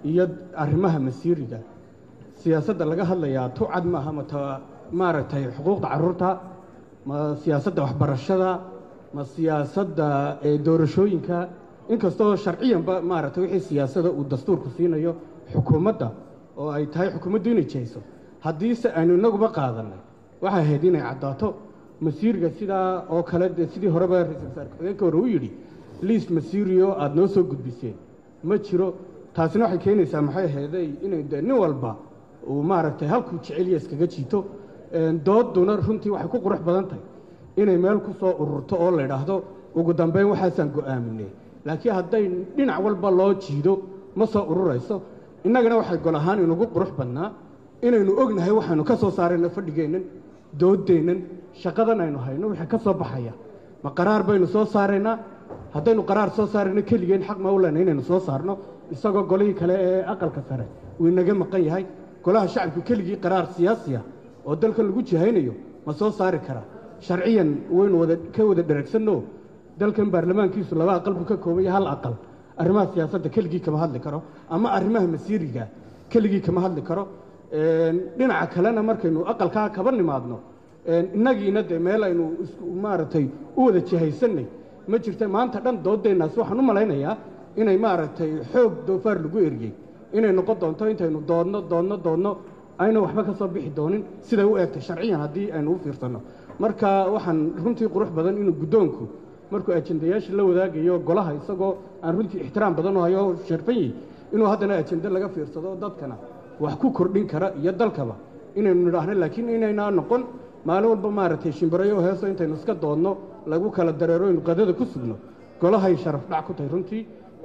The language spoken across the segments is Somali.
iyo arrimaha masiiriga siyaasadda laga hadlayaa tu cad maaha mata maaragtay xuquuqda carruurta ma siyaasadda waxbarashada ma siyaasadda doorashooyinka inkastoo sharciyanba maaragtay wixii siyaasada uu dastuurku siinayo xukuumadda oo ay tahay xukuumaddu inay jihayso haddiise aynu inaguba qaadanay waxay ahayd inay caddaato masiiriga sidaa oo kale dee sidii horeba ra-isul wasaar ku-xigeenka hore u yidhi liis masiiriyo aada noo soo gudbiseen ma jiro taasina waxay keenaysaa maxay ahayday inay dee nin walba uu maaragtay halkuu jecelya iskaga jiito dooduna runtii waxay ku qurux badan tahay inay meel ku soo ururto oo la idhaahdo ugu dambeyn waxaasaan go'aaminay laakiin hadday dhinac walba loo jiido ma soo ururayso innagana waxay gol ahaan inugu qurux badnaa inaynu ognahay waxaynu ka soo saarayno fadhigeennan dooddeennan shaqadan aynu hayno wixii ka soo baxaya ma qaraar baynu soo saaraynaa haddaynu qaraar soo saarayno keligeen xaq ma u lena inaynu soo saarno isagoo golihii kale ee aqalka sare uu inaga maqan yahay golaha shacabku keligii qaraar siyaasiya oo dalkan lagu jihaynayo ma soo saari karaa sharciyan waynu wada ka wada dheragsanno dalkan baarlamaankiisu laba aqal buu ka koobanya hal aqal arrimaha siyaasadda keligii kama hadli karo ama arrimaha masiiriga keligii kama hadli karo dhinaca kalena markaynu aqalkaa kaba nimaadno innagiina dee meel aynu maaragtay u wada jihaysanay ma jirta maanta dhan dooddeennaas waxaan u malaynayaa inay maaragtay xoog doofaar lagu eriyey inay noqon doonto intaynu doodno doodno doodno ayna waxba ka soo bixi doonin siday u eegtay sharciyan haddii aynu u fiirsanno marka waxaan runtii qurux badan inuu guddoonku markuu ajendayaasha la wadaagayo golaha isagoo aan runtii ixtiraam badan u hayo sharfan yihi inuu haddana ajende laga fiirsado dadkana wax ku kordhin kara iyo dalkaba inaynu nidhaahno laakiin inaynaa noqon maalin walba maaragtay shimbirayo heeso intaynu iska doodno lagu kala dareero aynu qadada ku sugno golahay sharaf dhac ku tahay runtii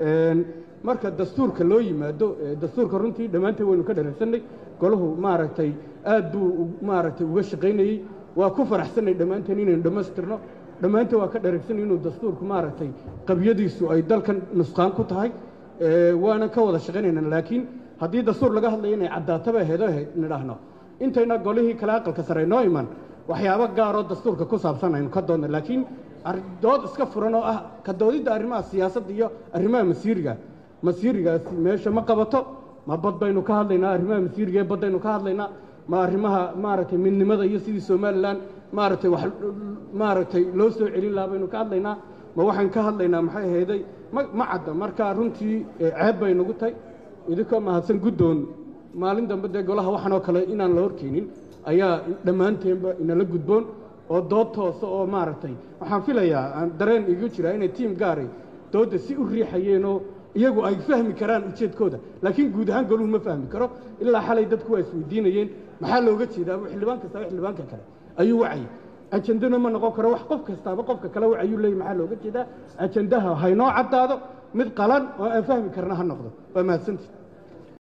marka dastuurka loo yimaado dastuurka runtii dhammaanteen waynu ka dharagsanay golahu maaragtay aad buu maaragtay uga shaqaynayey waa ku faraxsanay dhammaanteen inaynu dhammaystirno dhammaanteen waa ka dharagsanay inuu dastuurku maaragtay qabyadiisu ay dalkan nusqaan ku tahay waana ka wada shaqaynayna laakiin haddii dastuur laga hadlayo inay caddaataba aheedo ahayd nidhaahno intayna golihii kale aqalka sare noo iman waxyaabo gaaroo dastuurka ku saabsan aynu ka doodna laakiin dood iska furan oo ah ka doodidda arrimaha siyaasadda iyo arrimaha masiiriga masiirigaasi meesha ma qabato ma bad baynu ka hadlaynaa arrimaha masiiriga ee baddaynu ka hadlaynaa ma arrimaha maaragtay midnimada iyo sidii somalilan maaragtay wax maaragtay loo soo celin lahaa baynu ka hadlaynaa ma waxaan ka hadlaynaa maxay ahayday ma ma cadda marka runtii ceeb bay nagu tahay idinkoo mahadsan guddoon maalin dambe dee golaha waxaan oo kale inaan la horkeenin ayaa dhammaanteenba inala gudboon oo dood toosa oo maaragtay waxaan filayaa aan dareen igu jiraa inay tiim gaaray doodda si u riixayeenoo iyagu ay fahmi karaan ujeedkooda laakiin guud ahaan goluhu ma fahmi karo ilaa xalay dadku waa isweydiinayeen maxaa looga jeedaa xildhibaan kastaba xildhibaanka kale ayuu wacayay ajendana ma noqon karo wax qof kastaaba qofka kale wacayuu leeyay maxaa looga jeedaa ajendaha haynoo caddaado mid qalan oo aan fahmi karna ha noqdo waa mahadsantii